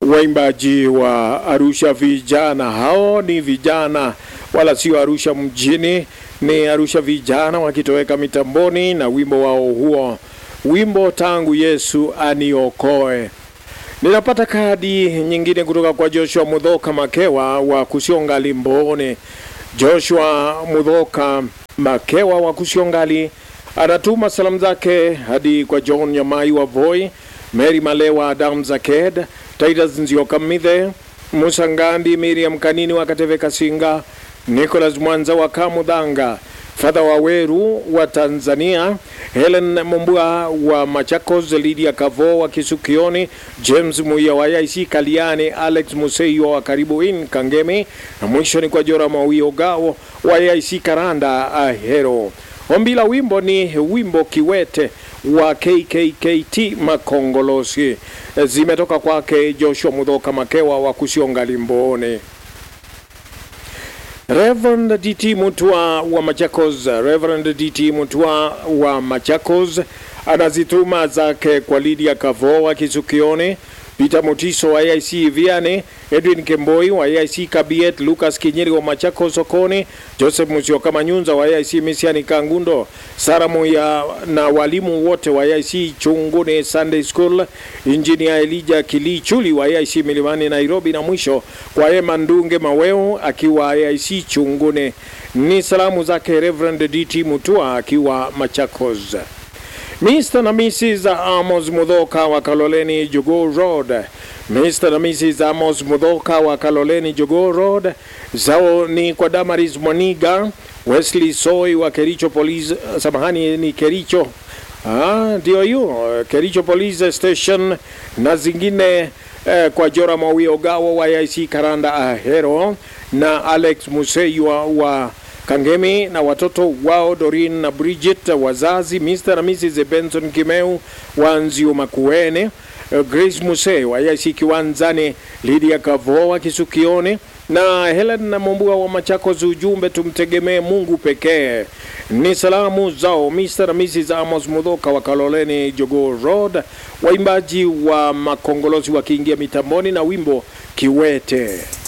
waimbaji wa Arusha vijana. Hao ni vijana wala sio Arusha mjini, ni Arusha vijana wakitoweka mitamboni na wimbo wao huo, wimbo tangu Yesu aniokoe. Ninapata kadi nyingine kutoka kwa Joshua Mudhoka Makewa wa Kusiongali Mbone. Joshua Mudhoka Makewa wa Kusiongali anatuma salamu zake hadi kwa John Nyamai wa Voi, Mary Malewa, Adam Zaked, Titus Nzioka Mithe, Musa Ngandi, Miriam Kanini wa Kateve Kasinga, Nicholas Mwanza wa Kamudhanga, Fadha Waweru wa Tanzania, Helen Mumbua wa Machakos, Lydia Kavo wa Kisukioni, James Muya wa IC Kaliani, Alex Museyo wa Karibu In Kangemi, na mwisho ni kwa Jora Mawio Gao wa IC Karanda Ahero. Ombi la wimbo ni wimbo Kiwete wa KKKT Makongolosi, zimetoka kwake Joshua Mudhoka Makewa wa Kusionga Limbone. Reverend DT Mutua wa Machakos, Reverend DT Mutua wa Machakos anazituma zake kwa Lydia Kavo wa Kisukione, Peter Mutiso wa AIC Viane, Edwin Kemboi wa AIC Kabiet, Lucas Kinyeri wa Machakos Sokoni, Joseph Musioka Manyunza wa AIC Misiani Kangundo, Sara Moya na walimu wote wa AIC Chungune Sunday School, Engineer Elijah Kilichuli wa AIC Milimani Nairobi, na mwisho kwa Emma Ndunge Maweo akiwa AIC Chungune. Ni salamu zake Reverend DT Mutua akiwa Machakos. Mr. na Mrs. Amos Mudhoka wa Kaloleni Jogoo Road. Mr. na Mrs. Amos Mudhoka wa Kaloleni Jogoo Road. Zao ni kwa Damaris Mwaniga, Wesley Soy wa Kericho Police, samahani ni Kericho. Ah, ndio hiyo Kericho Police Station na zingine eh, kwa Jora Mawio Gawo wa IC Karanda Ahero na Alex Museywa wa Kangemi na watoto wao Dorin na Bridget, wazazi Mr. na Mrs. Benson Kimeu wa Nzio Makuene, Grace Muse wa IC Kiwanzani, Lydia Kavoa Kisukione na Helen na Mombua wa Machakos. Ujumbe, tumtegemee Mungu pekee. Ni salamu zao Mr. na Mrs. Amos Mudhoka wa Kaloleni Jogoo Road, waimbaji wa Makongolozi wakiingia mitamboni na wimbo Kiwete.